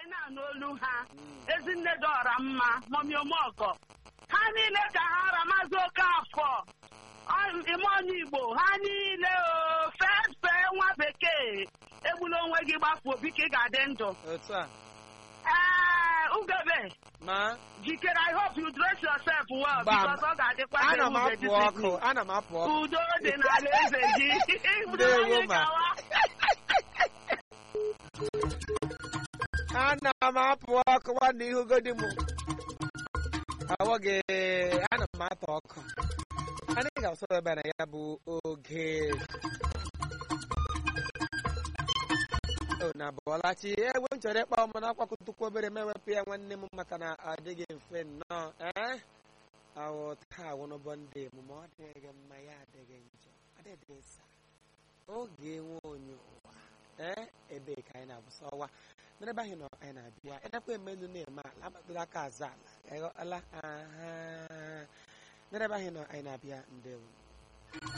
anyị na-anụ olu ha ezinne dị ọra mma mọmi omọgọ ha niile ka ha ra maazị okafọ ọ- ime onye igbo ha niile o fee fee nwa bekee egbula onwe gị gbafuo biko ị ga-adị ndụ otu a ee ugebe ma jikere i hope you dress yourself well Gbam. because ọ ga-adịkwa ka ana m ewube apụ this ọkụ evening. ana m apụ ọkụ udo dị n'ala eze gị Ndewo, Anyị ma. gawa. ana m apụ ọkụ nwanne ihugodi m awọghị ana m atọ ọkụ anyị ga-asọ ebe na ya bụ oge o na bụọlachi egbe m chọrọ ịkpa ọmụ n'akwakọtukwu obere m ewepụ ya nwanne m maka na ọ dịghị mfe nnọọ ee awụ taa wụnụbọ ndị emume ọ dịghị mma ya adịghị njọ adịghị nsa oge nwe onye ụwa ee ebee ka anyị na-abụsa ọwa n'ebe ahụ nọ anyị na-abịa ịdakwa emelu na-eme ala agbadoro aka azụ ala ịghọtala aha n'ebe ahụ nọ anyị na-abịa ndewo